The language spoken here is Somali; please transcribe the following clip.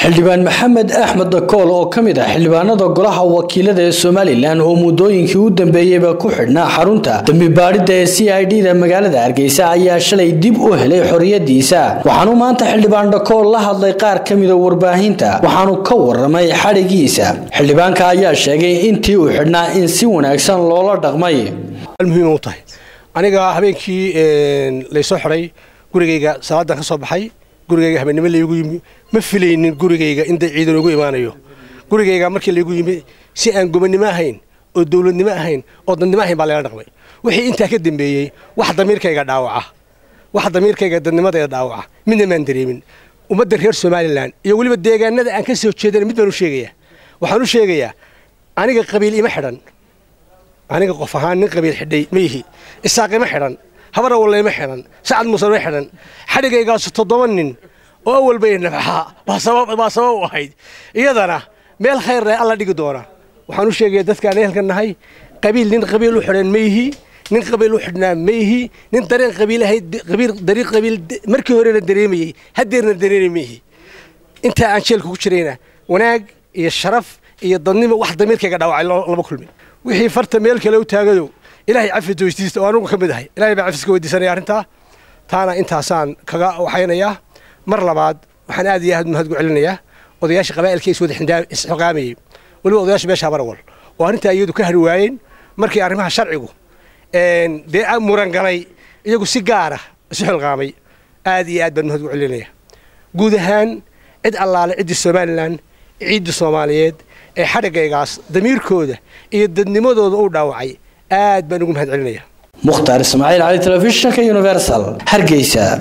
xildhibaan maxamed axmed dakool oo ka mid ah xildhibaanada golaha wakiilada ee somalilan oo muddooyinkii u dambeeyeyba ku xidhnaa xarunta dembi baadhidda ee c i d da magaalada hargeysa ayaa shalay dib u helay xorriyadiisa waxaanu maanta xildhibaan dakool la hadlay qaar ka mida warbaahinta waxaanu ka waramay xadhigiisa xildhibaanka ayaa sheegay intii uu xidhnaa in si wanaagsan loola dhaqmay muhiim u tahay aniga habeenkii laysoo xidhay gurigayga salaadan ka soo baxay gurigayga habeennimo laygu yimi ma filaynin gurigayga inda ciidan ugu imaanayo gurigayga markii laygu yimi si aan gobannimo ahayn oo dowladnimo ahayn oo dadnimo ahayn baa layla dhaqmay wixii intaa ka dambeeyey wax damiirkayga dhaawaca wax damiirkayga dadnimadeeda dhaawaca midna maan dareemin ummadda reer somalilan iyo weliba deegaanada aan ka soo jeedana mid baan u sheegayaa waxaan u sheegayaa aniga qabiil ima xidhan aniga qof ahaan nin qabiil xidhay ma yihi isaaq ima xidhan habar awalla ima xidhan sacad muuse ima xidhan xadhigaygaasu toddoba nin oo awal bay nafaxaa baa sabab u ahayd iyadana meel khayr leh alla dhigi doona waxaan u sheegaya dadkaan ehelka nahay qabiil nin qabiil u xidhan ma yihi nin qabiil u xidhnaa ma yihi nin dareen qabiilahay qabiil dariiq qabiil markii horena dareemayey haddeerna dareemay ma yihi intaa aan jeelka ku jirayna wanaag iyo sharaf iyo dadnimo wax damiirkayga dhaawacay lama kulmin wixii farta meel kale u taagadow ilaahay cafis weydiista oo anugu ka mid ahay ilahay baa cafiska weydiisanaya arrintaa taana intaasaan kaga waxaynayaa mar labaad waxaan aad iyo aad mahad gu celinayaa odayaasha qabaa'ilka is wada isxoqaamayey weliba odayaasha meesha habarawal oo arrintaa iyadu ka hari waayeen markii arrimaha sharcigu dee muran galay iyagu si gaara isu xilqaamay aad iyo aad baan mahad gu celinaya guud ahaan cid allaale ciddii somalilan ciidda soomaaliyeed ee xadhigaygaas damiirkooda iyo dadnimadooda u dhaawacay aad baan ugu mahad celinaya mukhtaar ismaaciil cali telefishinka universal hargeysa